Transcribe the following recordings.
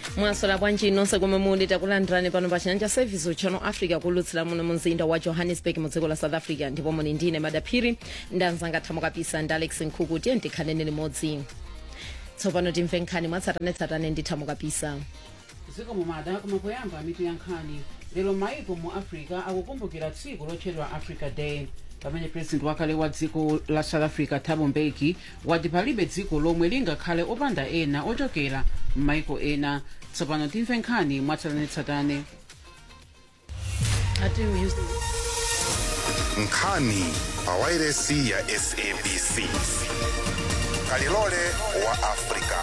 mwasola bwanji nonse komwe muli takulandirani pano pa chinyanja service channel africa kulutsira muno mu mzinda wa johannesburg mu dziko la south africa ndipo muli ndine madaphiri ndanzanga thamo kapisa ndi alex nkhuku tiye ndikhaleni limodzi tsopano timve nkhani mwatsatanetsatane ndi thamo kapisa ziko mumada kumapoyamba mitu ya nkhani lero maiko mu africa akukumbukira tsiku lotchedwa africa day pamene president wakale wa dziko la south africa thabo mbeki wati palibe dziko lomwe lingakhale opanda ena ochokera m'maiko ena tsopano timve nkhani mwatsatanetsatane ati uyu nkhani pa wairesi ya sabc kalilole wa afrika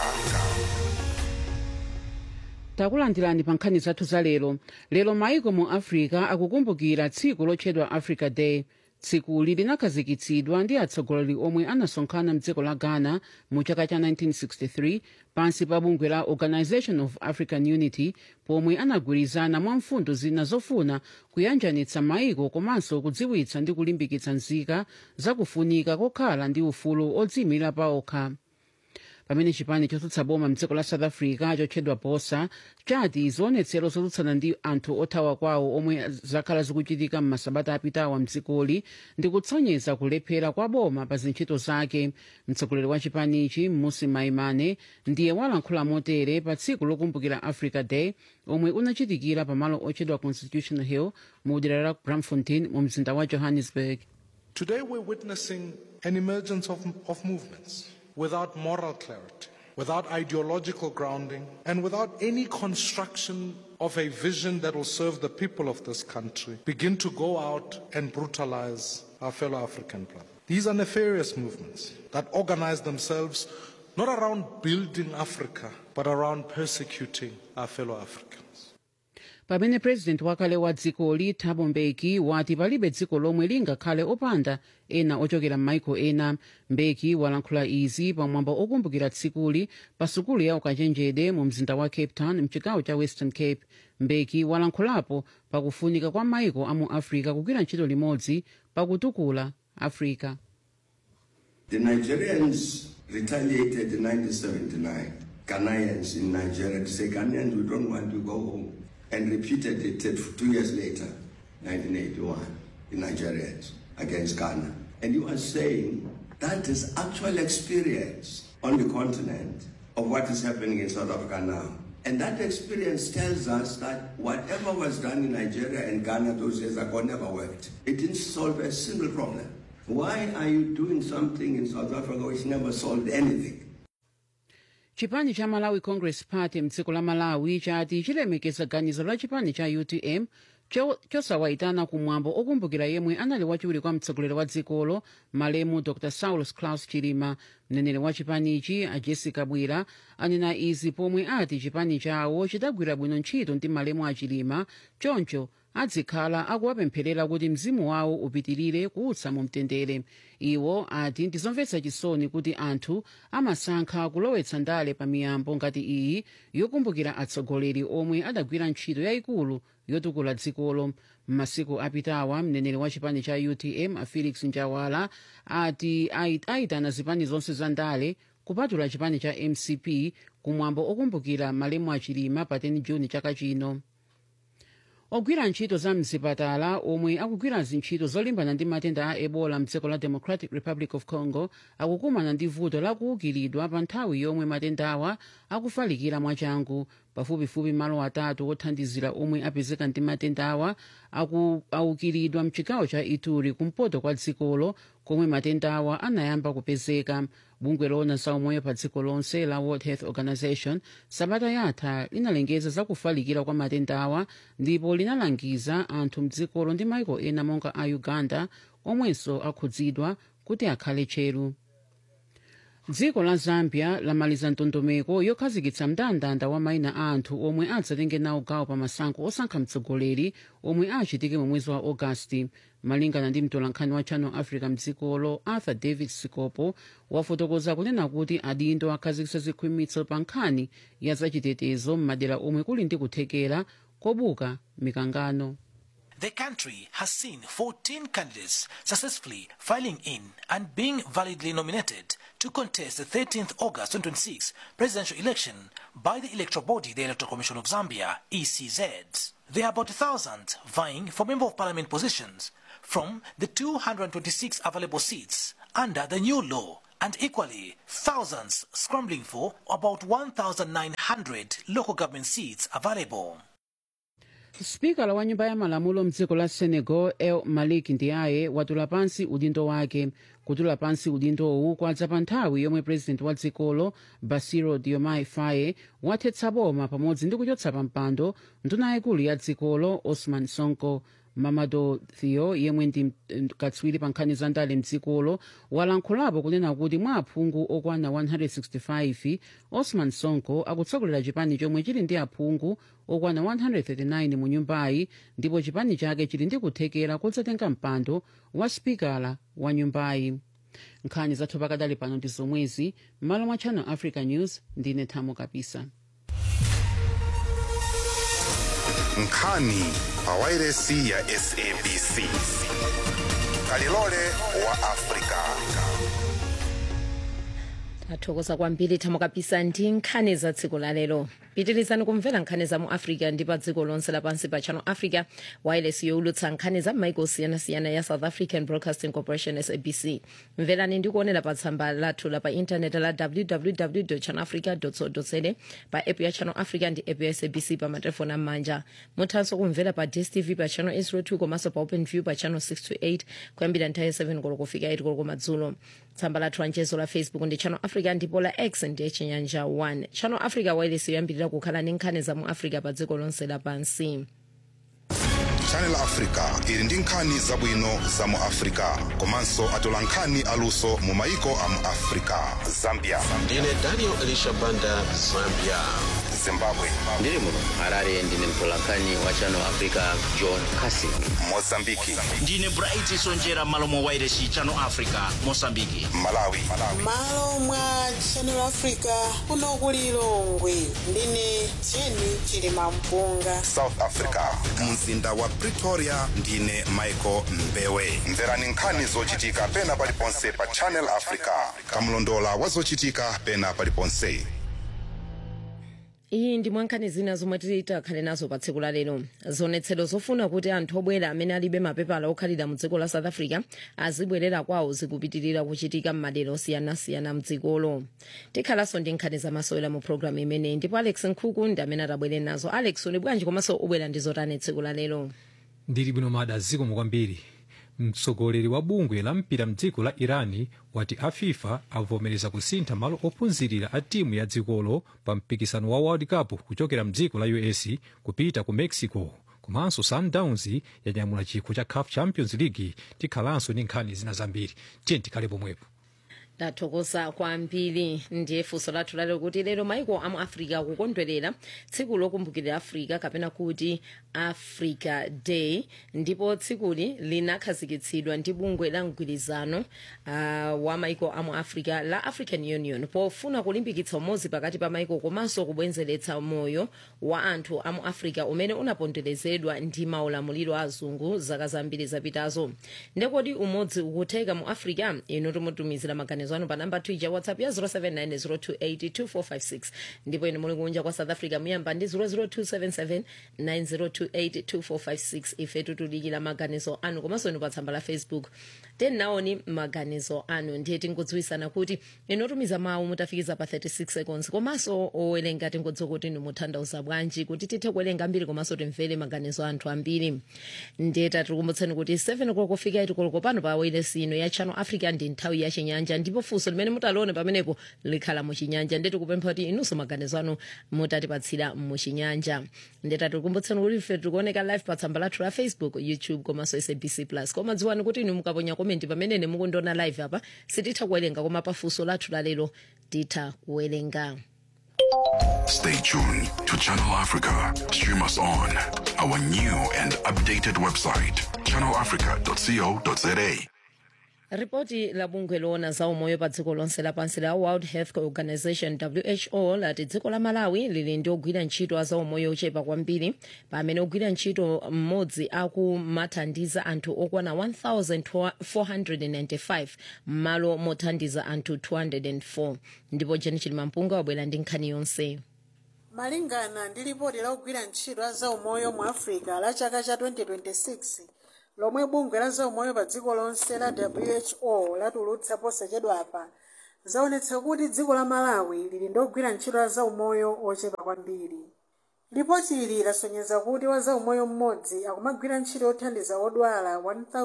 takulandirani pa nkhani zathu za lero lero maiko mu africa akukumbukira tsiku lotchedwa africa day tsikuli linakhazikitsidwa ndi atsogoleri omwe anasonkhana mdziko la ghana mu chaka cha 1963 pansi pa bungwe la organization of african unity pomwe anagwirizana mwa mfundo zina zofuna kuyanjanitsa maiko komanso kudziwitsa ndi kulimbikitsa nzika zakufunika kokhala ndi ufulu odziyimira paokha pamene chipani chotsutsa boma mdziko la south africa chotchedwa bosa chati zionetsero zotsutsana ndi anthu othawa kwawo omwe zakhala zikuchitika m'masabata apitawa mdzikoli ndi kutsonyeza kulephera kwa boma pa zintchito zake mtsogoleri wa chipanichi mmusi maimane ndiye walankhula motere pa tsiku lokumbukira africa day omwe unachitikira pamalo otchedwa constitution hill mu dera la bramfontein mu mzinda wa johannesburg Today, we're witnessing an emergence of, of movements without moral clarity, without ideological grounding, and without any construction of a vision that will serve the people of this country begin to go out and brutalize our fellow African brothers. These are nefarious movements that organize themselves not around building Africa, but around persecuting our fellow Africans. pamene president wakale wa dzikoli thabo mbeki wati palibe dziko lomwe lingakhale opanda ena ochokera m'maiko ena mbeki walankhula izi pamwambo okumbukira tsikuli pa sukulu ya ukachenjede mu mzinda wa cape town mchigawo cha western cape mbeki walankhulapo pakufunika kwa maiko a mu africa kugwira ntchito limodzi pakutukula africa The Nigerians retaliated in 1979. Ghanaians in Nigeria to say, Ghanaians, we don't want to go home. And repeated it two years later, 1981, the Nigerians against Ghana. And you are saying that is actual experience on the continent of what is happening in South Africa now. And that experience tells us that whatever was done in Nigeria and Ghana those years ago never worked. It didn't solve a single problem. Why are you doing something in South Africa which never solved anything? chipani cha malawi congress party mdziko la malawi chati chilemekeza ganizo la chipani cha utm cho- chosawayitana kumwambo okumbukira yemwe anali wachiwiri kwa mtsogoleri wa dzikolo malemu dr saulus claus chilima mneneri wa chipanichi a jessica bwira anena izi pomwe ati chipani chawo chidagwira bwino ntchito ndi malemu a chilima choncho adzikhala akuwapempherera kuti mzimu wawo upitirire kuutsa mu mtendere iwo ati ndizomvetsa chisoni kuti anthu amasankha kulowetsa ndale pa miyambo ngati iyi yokumbukira atsogoleri omwe adagwira ntchito yayikulu yotukula dzikolo m'masiku apitawa mneneri wa chipani cha utm a felix njawala ati ait- aitana zipani zonse za ndale kupatula chipani cha mcp kumwambo okumbukira malemu achilima pa 10 juni chaka chino ogwira ntchito za mzipatala omwe akugwira zintchito zolimbana ndi matenda a ebola mdziko la democratic republic of congo akukumana ndi vuto lakuukiridwa pa nthawi yomwe matendawa akufalikira mwachangu pafupifupi malo atatu othandizira omwe apezeka ndi matendawa aku- aukiridwa mchigawo cha ituri kumpoto kwa dzikolo komwe matendawa anayamba kupezeka bungwe loona za umoyo pa dziko lonse la world health organization sabata yatha linalengeza za kufalikira kwa matendawa ndipo linalangiza anthu mdzikolo ndi maiko ena monga a uganda omwenso akhudzidwa kuti akhale tcheru dziko la zambia lamaliza ndondomeko yokhazikitsa mndandanda wa mayina a anthu omwe adzatenge nawo gawo pa masankho osankha mtsogoleri omwe achitike mu mwezi wa ogasiti malingana ndi mtolankhani wa channel africa mdzikolo arthur david sikopo wafotokoza kunena kuti adindo akhazikitsa zikhwimitso pa nkhani ya zachitetezo m'madera omwe kuli ndi kuthekera kobuka mikangano the country has seen 14 candidates successfully filing in and being validly nominated to contest the 13th August 2026 presidential election by the electoral body, the Electoral Commission of Zambia, ECZ. There are about 1,000 vying for Member of Parliament positions from the 226 available seats under the new law and equally thousands scrambling for about 1,900 local government seats available. spikala wa nyumba ya malamulo mdziko la senegal el malik ndiaye watula pansi udindo wake kutula pansi udindowu kwadza pa nthawi yomwe president wa dzikolo basiro diomaye faye wathetsa boma pamodzi ndi kuchotsa pa mpando nduna yayikulu ya dzikolo osman sonko mamado theo yemwe ndi mm, katswiri pa nkhani za ndale mdzikolo walankhulapo kunena kuti mwa aphungu okwana 165 osman sonko akutsogolera chipani chomwe chili ndi aphungu okwana 139 mu nyumbayi ndipo chipani chake chili ndi kuthekera kodzatenga mpando wa spikala wa nyumbayi nkhani zathu pakadali pano ndi zomwezi m'malo mwa channel africa news ndine thamo kapisa nkhani pawairesi ya sabc kalilole wa afrika tathokoza kwambiri thamo kapisa ndi nkhani za tsiku la lero pitirizani kumvera nkhani za mu africa ndi pa dziko lonse lapansi pa channel africa wireless yowulutsa nkhani za maiko osiyanasiyana ya south african broadcasting corporation sabc mverani ndi kuonera pa tsamba lathu la pa intaneti la www channelafrica co za pa app ya channel africa ndi app ya sabc pa matelefoni am'manja muthanso kumvera pa dstv pa channel 802 komanso pa open view pa channel 628 kuyambira nthawi ya 7 koloko kufika 8 koloko madzulo tsamba lathu la mchezo la facebook ndi channel africa ndipo la x ndiye chinyanja 1 channel africa wireless yoyambirira kukhala ndi nkhani za mu africa pa dziko lonse lapansi channel africa ili ndi nkhani zabwino za mu africa komanso atola nkhani aluso mu maiko a mu africa zambia ndine daniel elisha banda zambia zimbabwe ndiri muno harare ndine mtolankhani wa channel africa john casing mozambiki ndine bright sonjera malo mwa wireless channel africa mosambiki malawi malo mwa channel africa kuno ku lilongwe ndine jeni chilima mpunga south africa mzinda wa pretoria ndine michael mbewe mverani nkhani zochitika pena paliponse pa channel africa kamlondola wa zochitika pena paliponse iyi ndi mwankhani zina zomwe titakhale nazo pa tsiku la lero zionetsero zofuna kuti anthu obwera amene alibe mapepala okhalira mu dziko la south africa azibwerera kwawo zikupitirira kuchitika m'madera osiyanasiyana mdzikolo tikhalanso ndi nkhani zamasewera mu programu imeneyi ndipo alex nkhuku ndi amene atabwere nazo alex uli bwanji komanso ubwera ndi zotani tsiku la lero ndili bwino mada zikomo kwambiri mtsogoleri wa bungwe la mpira mdziko la irani wati a fifa avomereza kusintha malo ophunzirira a timu ya dzikolo pa mpikisano wa world cup kuchokera mdziko la us kupita ku mexico komanso sundowns yanyamula chikho cha caf champions league tikhalanso ndi nkhani zina zambiri tiye tikhale pomwepo tathokoza kwambiri ndiye funso lathu lalero kuti lero maiko amu africa akukondwerera tsiku lokumbukira africa kapena kuti africa day ndipo tsikuli linakhazikitsidwa ndi bungwe la mgwirizano uh, wa maiko amu africa la african union pofuna kulimbikitsa umodzi pakati pa maiko komanso kubwenzeretsa moyo wa anthu amu africa umene unaponderezedwa ndi maulamuliro a azungu zaka zambiri zapitazo ndekodi umodzi ukutheka mu africa inu timutumizira maganizo anu pa namba twitter whatsapp ya 0790282456 ndipo inu muli kunja kwa south africa muyamba ndi 0027790282456 ife titulikira maganizo anu komanso inu pa tsamba la facebook tenaoni maganizo anu ndiye tingodziwisana kuti inu tumiza mawu mutafikiza pa 36 seconds komanso owerenga tingodziwa kuti inu mutanthauza bwanji kuti tithe kuwerenga ambiri komanso timvere maganizo anthu ambiri ndiye tatikumbutseni kuti 7 o'clock kufika itikoloko pano pa wailesi ino ya channel africa ndi nthawi ya chinyanja ndipo funso limene mutalione pamenepo likhala muchinyanja ndiye tikupempha kuti inunso maganizo anu mutatipatsira muchinyanja ndiye tatikumbutseni kuti ife tikuoneka live pa tsamba lathu la facebook youtube komanso sabc plus koma dziwani kuti inu mukaponya komenti pamene mukundiona live apa sititha kuwerenga koma pa funso lathu lalero titha kuwerenga Stay tuned to Channel Africa. Stream us on our new and updated website, channelafrica.co.za. ripoti la bungwe loona za umoyo pa dziko lonse lapansi la world health organization who lati dziko la malawi lili ndi ogwira ntchito za umoyo ochepa kwambiri pamene ogwira ntchito mmodzi akumathandiza anthu okwana 1495 m'malo mothandiza anthu 204 ndipo jeni chilimampunga wabwera ndi nkhani yonse malingana ndi lipoti la ogwira ntchito a zaumoyo mu africa la chaka cha 2026 lomwe bungwe la zaumoyo pa dziko lonse la who latulutsa posachedwapa zaonetsa kuti dziko la malawi lili ndi ogwira ntchito a zaumoyo ochepa kwambiri lipoti ili lasonyeza kuti wa zaumoyo mmodzi akumagwira ntchito yothandiza odwala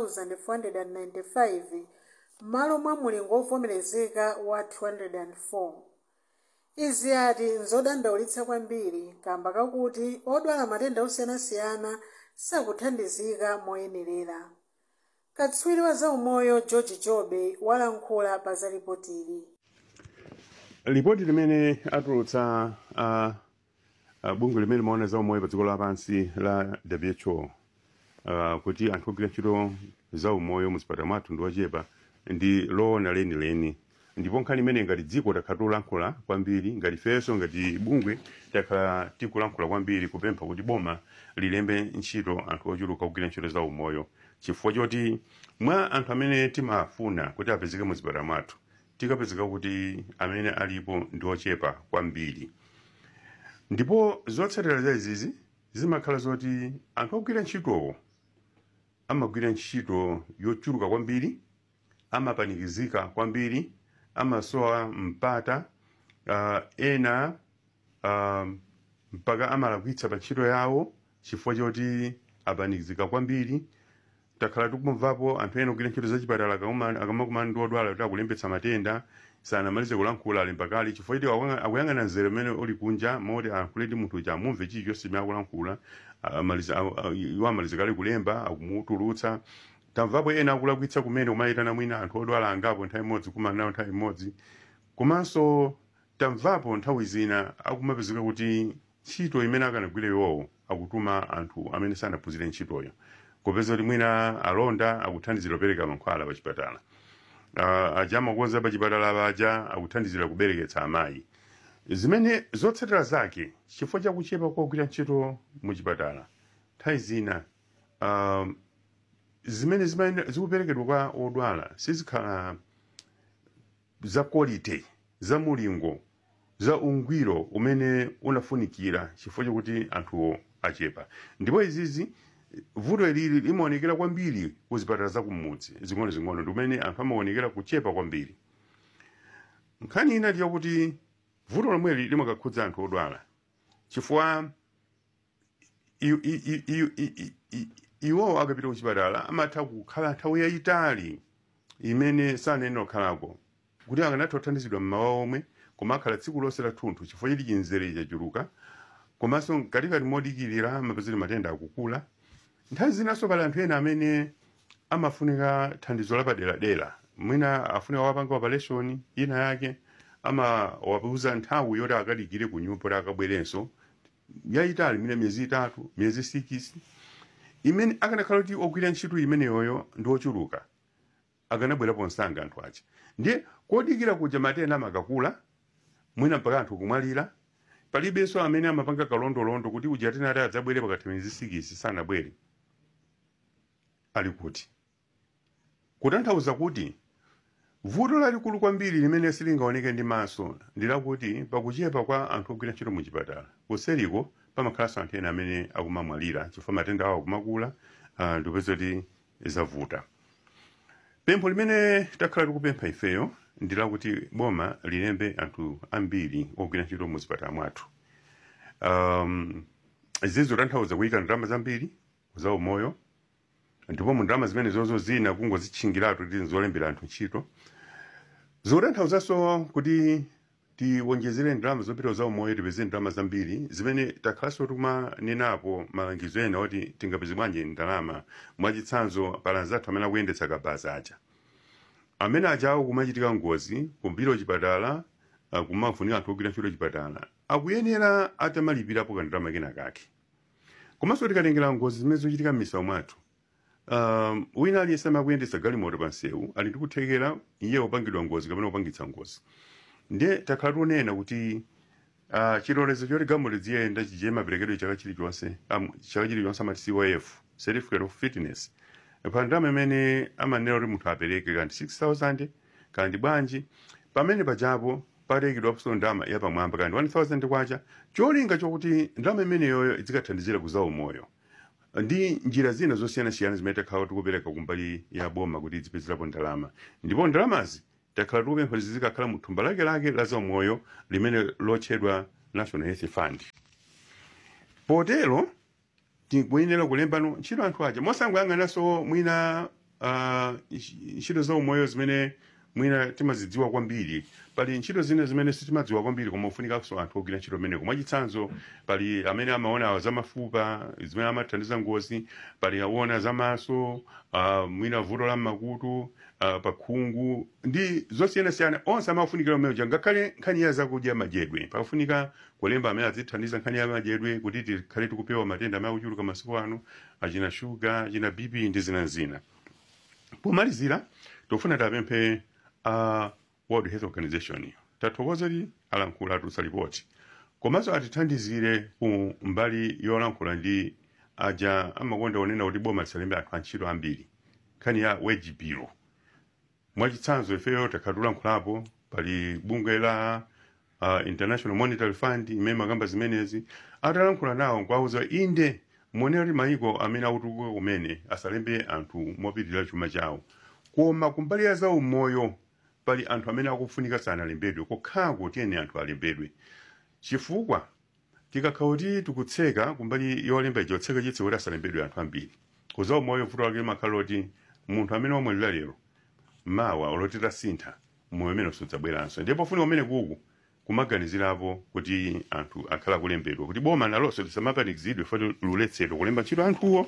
1495 m'malo mwa mulingo wovomerezeka wa 204 izi ati nzodandaulitsa kwambiri kamba kakuti odwala matenda osiyanasiyana sakuthandizika moyenerera katswiri wa zaumoyo george jobe walankhula pa za lipotili lipoti limene atulutsa uh, uh, bungwe limene limaona za umoyo pa dziko lapansi la who uh, kuti anthu ogwira ntchito za umoyo muzipatala mwathu ndi ochepa ndi loona lenileni ndipo nkhani imene ngati dziko takhala tikulankhula kwambiri ngati ifenso ngati bungwe takhala tikulankhula kwambiri kupempha kuti boma lilembe ntchito anthu ochuluka kugwira ntchito za umoyo chifukwa choti mwa anthu amene timafuna kuti apezeke muzipatala mwathu tikapezeka kuti amene alipo ndi ochepa kwambiri ndipo zotsatira za izizi zimakhala zoti anthu ogwira ntchitowo amagwira ntchito yochuluka kwambiri amapanikizika kwambiri amasowa mpata uh, ena uh, mpaka amalakwitsa pa ntchito yawo chifukwa choti apanikizika kwambiri takhala tikumvapo anthu ena ogwira ntchito zachipatala akamakumana ndi odwala kuti akulembetsa matenda sanamalize kulankhula ali mpakali chifukwa choti akuyang'ana mzere umene uli kunja moti ayankhule ndi munthu uja amumve chilichonse chimene akulankhula iwo amalizikale kulemba akumutulutsa tamvapo ena akulakwitsa kumene kumayitana mwina anthu odwala angapo nthawi imodzi kumana nawo nthawi imodzi komanso tamvapo nthawi zina akumapezeka kuti ntchito imene akanagwira iwowo akutuma anthu amene sanaphunzire ntchitoyo kupeza kuti mwina alonda akuthandizira kupereka mankhwala pa chipatala uh, aja amakonza pa chipatala paja akuthandizira kubereketsa amayi zimene zotsatira zake chifukwa chakuchepa kwa kugwira ntchito mu chipatala nthawi zina um, zimene zikuperekedwa kwa odwala sizikhala za quality za mulingo za ungwiro umene unafunikira chifukwa chakuti anthuwo achepa ndipo izizi vuto ilili limaonekera kwambiri ku zipatala zakumudzi zing'ono-zing'ono ndi umene anthu amaonekera kuchepa kwambiri nkhani ina ndiyakuti vuto lomweli limakakhudza anthu odwala chifukwa iwowo akapita kuchipatala amatha kukhala nthawi yayitali imene sanene okhalako kuti akanatha kuthandizidwa mmawa omwe koma akhala tsiku lonse la thunthu chifukwa chiti chinzere chachuluka komanso mkatikati modikirira mapezeri matenda akukula nthawi zinanso pali anthu ena amene amafunika thandizo lapaderadera mwina afunika wapanga operation ina yake amawapeuza nthawi yoti akadikire ku nyumba kuti akabwerenso yayitali mwina miyezi itatu miyezi sikisi imene akanakhala kuti ogwira ntchito imeneyoyo ndi ochuluka akanabwerapo msanga anthu aja ndiye kodikira kuja matenda amakakula mwina mpaka anthu kumwalira palibenso amene amapanga kalondolondo kuti uja atenati adzabwere pakati miyezi sikisi sanabwere ali kuti kutanthauza kuti vuto lalikulu kwambiri limene silingaoneke ndi maso ndilakuti pakuchepa kwa anthu ogwira ntchito mu chipatala kuseriko pamakhalanso anthu ena amene akumamwalira chifukwa matenda awo akumakula uh, ndipeza kuti zavuta pempho limene takhala tikupempha ifeyo ndilakuti boma lilembe anthu ambiri ogwira ntchito mu zipatala mwathu um, izizi zotanthauza kuyika ndalama zambiri za umoyo ndipo mu ndalama zimene zozo zina kungozitchingiratu kuti nzolembera anthu ntchito zotanthauzanso kuti tiwonjezere ndalama zopita za umoyo tipeze ndalama zambiri zimene takhalanso tikumanenapo malangizo ena oti tingapeze bwanji ndalama mwachitsanzo pala zathu amene akuyendetsa kabasi aja amene ajawo kumachitika ngozi kumbira chipatala uh, kumafunika anthu ogwira ntchito chipatala akuyenera atamalipirapo kandalama kena kake komanso tikatengera ngozi zimene zochitika m'misewu mwathu um, wina aliyense amakuyendesa galimoto pa msewu ali ndikuthekera iye upangidwa ngozi kapena upangitsa ngozi ndiye takhala tikunena kuti uh, chilolezo choti galimoto ziyenda chije maperekedwe chaka chilichonse um, chaka chilichonse amati cof certificate of fitness pa ndalama imene amanena kuti munthu apereke kanti 6000 kandi bwanji pamene pajapo palekidwapo ndalama yapamwamba kandi 1000 kwacha cholinga chokuti ndalama imeneyoyo izikathandizira kuzawu moyo ndi njira zina zosiyanasiyana zimene takhala tikupereka kumbali ya boma kuti izipezerapo ndalama ndipo ndalamazi takhala tikupempha kuti zizikakhala mu thumba lake lake la zaumoyo limene lotchedwa national health fund potero tikuyenera kulembano ntchito anthu aja mosangoyang'ananso mwina uh, ntchito zaumoyo zimene mwina timazidziwa kwambiri pali ntchito zina zimene sitimadziwa kwambiri koma ufunikanso anthu ogwira ntchito meneko mwachitsanzo pali amene amaona zamafupa zimene amathandiza ngozi pali aona zamaso uh, mwina vuto la makutu uh, pakhungu ndi zosiyanasiyana onse amafunikira umeoja ngakhale nkhani ya zakudya madyedwe pakufunika kulemba amene azithandiza nkhani ya madyedwe kuti tikhale tikupewa matenda amene akuchuluka masiku ano achina shuga achina bp ndi zina zina pomalizira tofuna tapemphe a uh, world health organization tathokoza kuti alankhula atulutsa ripoti komanso atithandizire ku mbali yolankhula ndi aja amakonda onena kuti boma lisalembe anthu antchito ambiri nkhani ya wage bill mwachitsanzo ifeyo takhala tulankhulapo pali bungwe la uh, international monetary fund imene makamba zimenezi atalankhula nawo nkwauza inde muonera kuti mayiko amene akutukuka kumene asalembe anthu mopitirira chuma chawo koma kumbali ya zaumoyo pali anthu amene akufunika sanalembedwe kokhako tiyeni anthu alembedwe chifukwa tikakhala kuti tikutseka kumbali yolemba ichotseka chitse kuti asalembedwe anthu ambiri kuzaumoyo vuto lake limakhala loti munthu amene wamwalira lero mawa olotita sintha moyo umene sudzabweranso ndipo funika umene kuku kumaganizirapo kuti anthu akhala kulembedwa kuti boma nalonso lisamapanikizidwe foti luletsedwa kulemba ntchito anthuwo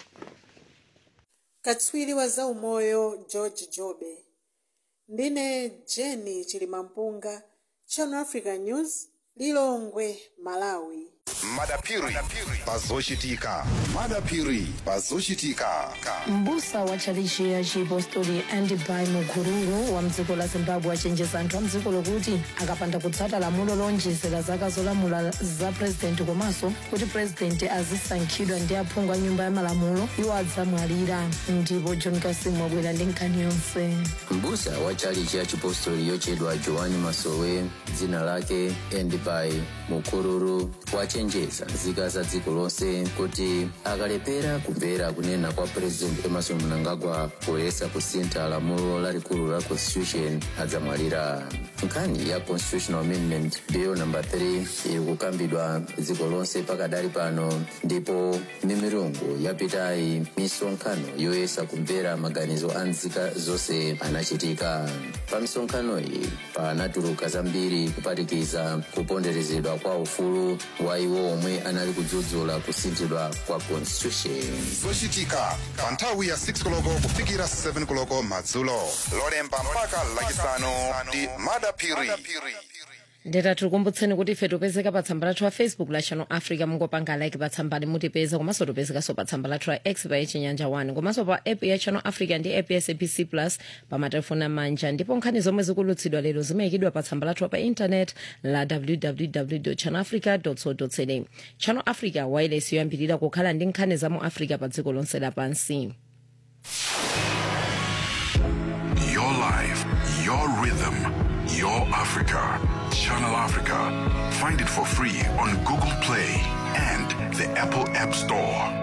katswiri wa zaumoyo george jobe ndine jeni chilimampunga channel africa news lilongwe malawi madapiri pazochitika madapiri pazochitika mbusa wa tchalichi ya chipostori andibai mukururu wa mdziko la zimbabwe achenjeza anthu a mdziko lokuti akapanda kutsata lamulo lonjezera zaka zolamula za purezidenti komanso kuti purezidenti azisankhidwa ndi aphungu a nyumba ya malamulo iwo adzamwalira ndipo john kasimu wabwera ndi nkhani yonse mbusa wa tchalichi ya chipostori yochedwa joani masowe dzina lake endibai mukururu wachenjeza nzika za dziko lonse kuti akalepera kumvera kunena kwa president emerson mnangagwa poyesa kusintha lamulo lalikulu la constitution adzamwalira nkhani ya constitutional amendment bill number 3 iri kukambidwa dziko lonse pakadali pano ndipo mimirungu yapitayi misonkhano yoyesa kumvera maganizo a nzika zonse anachitika pa misonkhano iyi panatuluka zambiri kuphatikiza kuponderezedwa kwa ufulu wa iwo omwe anali kudzudzula kusinthidwa kwa constitution zochitika pa nthawi ya 6 koloko kufikira 7 koloko madzulo lolemba mpaka lachisanu ndi madapiri ndeta tikukumbutseni kuti ife topezeka pa tsamba lathu la facebook la channel africa mungopanga like pa tsambali mutipeza komanso topezekanso pa tsamba lathu la x pa chinyanja 1 komanso pa app ya channel africa ndi app ya sabc plus pa matelefoni amanja ndipo nkhani zomwe zikulutsidwa lero zimayikidwa pa tsamba lathu pa intanet la www channel africa co za channel africa wireless yoyambirira kukhala ndi nkhani za mu africa pa dziko lonse lapansi Your life, your rhythm, your Africa. Channel Africa. Find it for free on Google Play and the Apple App Store.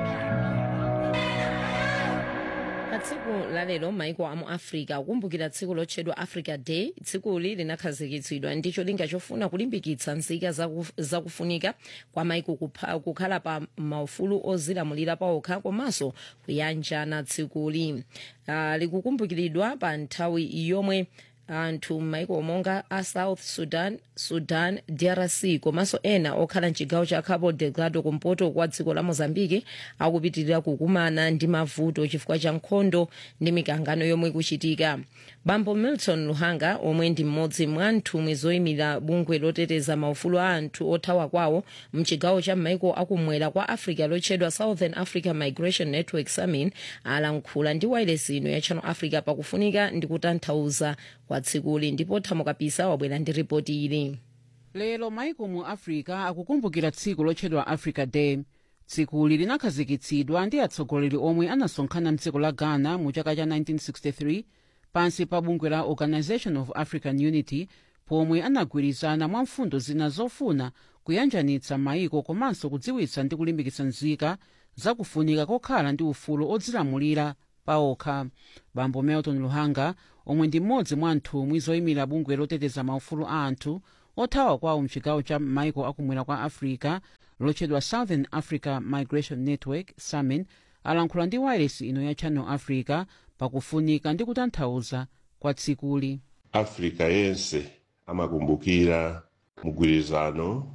pa tsiku lalero maiko amu africa akukumbukira tsiku lotchedwa africa day tsikuli linakhazikitsidwa ndi cholinga chofuna kulimbikitsa nzika zaku- zakufunika kwa maiko kupha- kukhala pa maufulu ozilamulira pawokha komanso kuyanjana tsikuli uh, likukumbukiridwa pa nthawi yomwe anthu m'maiko monga a south sudan sudan drc komanso ena okhala mchigawo cha cabo delgado kumpoto kwa dziko la mozambiki akupitirira kukumana ndi mavuto chifukwa cha nkhondo ndi mikangano yomwe ikuchitika bambo milton luhanga omwe ndi mmodzi mwa nthumwi zoyimira bungwe loteteza maufulu a anthu othawa kwawo mchigawo cha m'maiko akumwera kwa africa lotchedwa southern africa migration network samin alankhula ndi wailesi ino ya channel africa pakufunika ndi kutanthauza kwa tsikuli ndipo thamo kapisa wabwera ndi ripoti ili lero maiko mu africa akukumbukira tsiku lotchedwa africa day tsikuli linakhazikitsidwa ndi atsogoleri omwe anasonkhana mdziko la ghana mu chaka cha 1963 pansi pa bungwe la organization of african unity pomwe anagwirizana mwa mfundo zina zofuna kuyanjanitsa maiko komanso kudziwitsa ndi kulimbikitsa nzika zakufunika kokhala ndi ufulu odzilamulira paokha bambo milton luhanga omwe ndi mmodzi mwa nthumwi zoyimira bungwe loteteza maufulu a anthu othawa kwawo mchigawo cha maiko akumwera kwa africa lotchedwa southern africa migration network samin alankhula ndi wailesi ino ya channel africa pakufunika ndi kutanthauza kwa tsikuli africa yense amakumbukira mgwirizano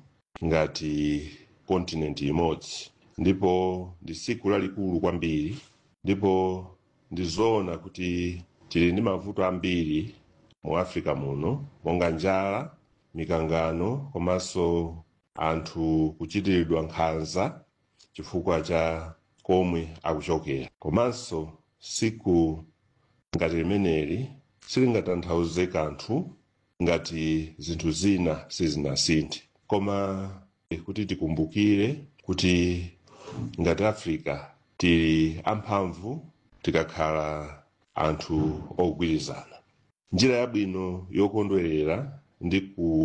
ngati kontinenti imodzi ndipo ndi tsiku lalikulu kwambiri ndipo ndizoona kuti tili ndi mavuto ambiri mu africa muno monga njala mikangano komanso anthu kuchitiridwa nkhanza chifukwa cha komwe akuchokera komanso tsiku ngati limeneli silingatanthauze kanthu ngati zinthu zina sizinasinthe koma kuti tikumbukire kuti ngati africa tili amphamvu tikakhala anthu ogwirizana njira yabwino yokondwerera ndi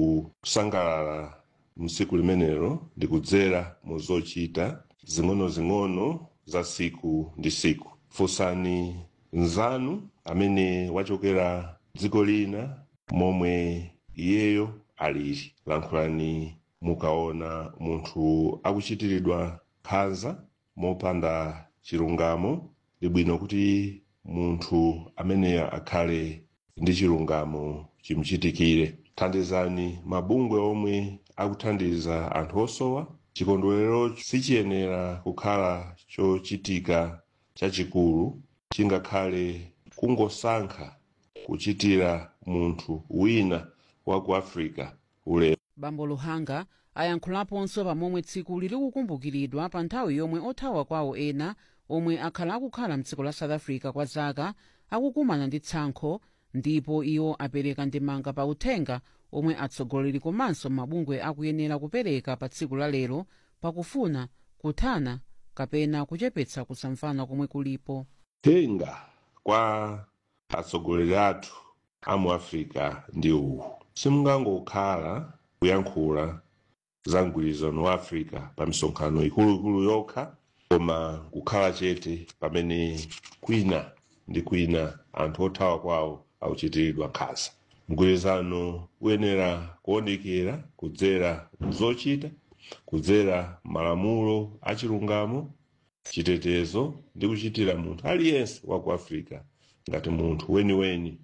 kusangalala mtsiku limenelo ndi kudzera mu zochita zing'onozing'ono za siku ndi siku funsani nzanu amene wachokera dziko lina momwe iyeyo alili lankhulani mukaona munthu akuchitiridwa nkhanza mopanda chilungamo ndi bwino kuti munthu ameneyo akhale ndi chilungamo chimuchitikire thandizani mabungwe omwe akuthandiza anthu osowa chikondwerero sichiyenera kukhala chochitika chachikulu chingakhale kungosankha kuchitira munthu wina wa ku africa ulemu bambo luhanga ayankhulaponso pamomwe tsiku lili kukumbukiridwa pa nthawi yomwe othawa kwawo ena omwe akhala akukhala mdziko la south africa kwa zaka akukumana ndi tsankho ndipo iwo apereka ndemanga pa uthenga omwe atsogoleri komanso mabungwe akuyenera kupereka pa tsiku la lero pakufuna kuthana kapena kuchepetsa kusamvana komwe kulipo uthenga kwa atsogoleri athu a mu africa ndi uwu simungangokhala kuyankhula za mgwirizano wa africa pa misonkhano ikuluikulu yokha koma kukhala chete pamene kwina ndi kwina anthu othawa kwawo akuchitiridwa nkhanza mgwirizano uyenera kuonekera kudzera zochita kudzera malamulo achilungamo chitetezo ndi kuchitira munthu aliyense wa ku africa ngati munthu weniweni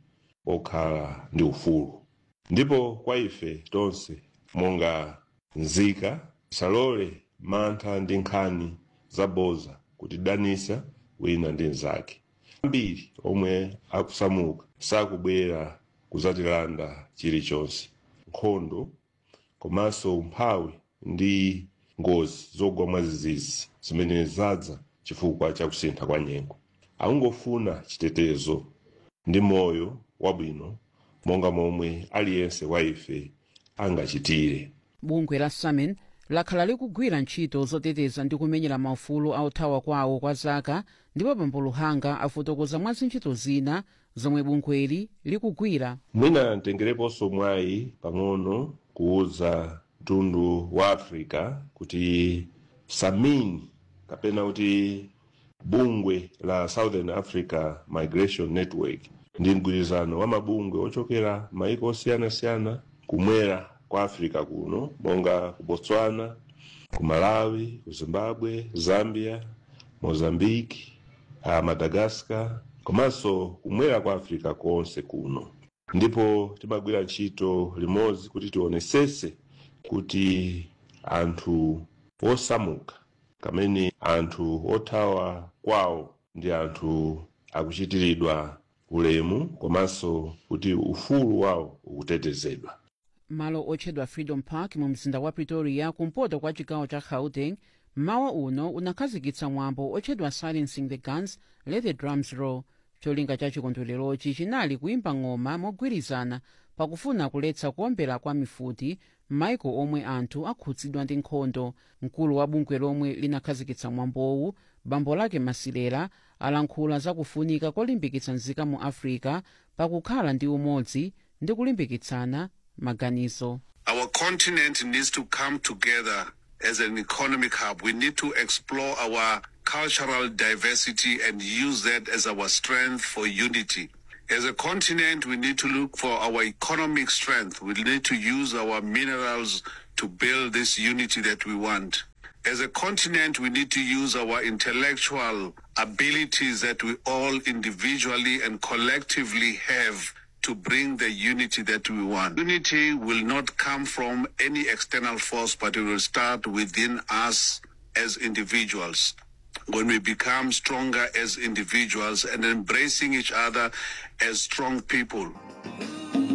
okhala ndi ufulu ndipo kwa ife tonse monga nzika tisalole mantha ndi nkhani zaboza kutidanisa wina ndi mnzake ambiri omwe akusamuka sakubwera kuzatilanda chilichonse nkhondo komanso umphawi ndi ngozi zogwa mwazizizi zimene zadza chifukwa cha kusintha kwa nyengo akungofuna chitetezo ndi moyo wabwino monga momwe aliyense wa ife angachitire bungwe la samin lakhala likugwira ntchito zoteteza ndi kumenyera maufulu a othawa kwawo kwa zaka ndipo bambo luhanga afotokoza mwa zintchito zina zomwe bungweli likugwira mwina ntengereponso mwayi pang'ono kuwuza mtundu wa africa kuti samin kapena kuti bungwe la southern africa migration network ndi mgwirizano wa mabungwe ochokera maiko osiyanasiyana kumwera kwa africa kuno monga ku botswana ku malawi ku zimbabwe zambia mozambique uh, madagascar komanso kumwera kwa africa konse kuno ndipo timagwira ntchito limodzi kuti tionesese kuti anthu osamuka kamene anthu othawa kwawo ndi anthu akuchitiridwa ulemu komanso kuti ufulu wawo ukutetezedwa malo otchedwa freedom park mu mzinda wa pretoria kumpoto kwa chigawo cha gauteng mmawa uno unakhazikitsa mwambo otchedwa silencing the guns let the drums roll cholinga cha chikondwererochi chinali kuyimba ng'oma mogwirizana pakufuna kuletsa kuombera kwa mifuti m'maiko omwe anthu akhudzidwa ndi nkhondo mkulu wa bungwe lomwe linakhazikitsa mwambowu bambo lake masilela alankhula zakufunika kolimbikitsa nzika mu africa pakukhala ndi umodzi ndi kulimbikitsana maganizo Our continent needs to come together as an economic hub. We need to explore our cultural diversity and use that as our strength for unity. As a continent, we need to look for our economic strength. We need to use our minerals to build this unity that we want. As a continent, we need to use our intellectual abilities that we all individually and collectively have to bring the unity that we want. Unity will not come from any external force, but it will start within us as individuals. When we become stronger as individuals and embracing each other as strong people.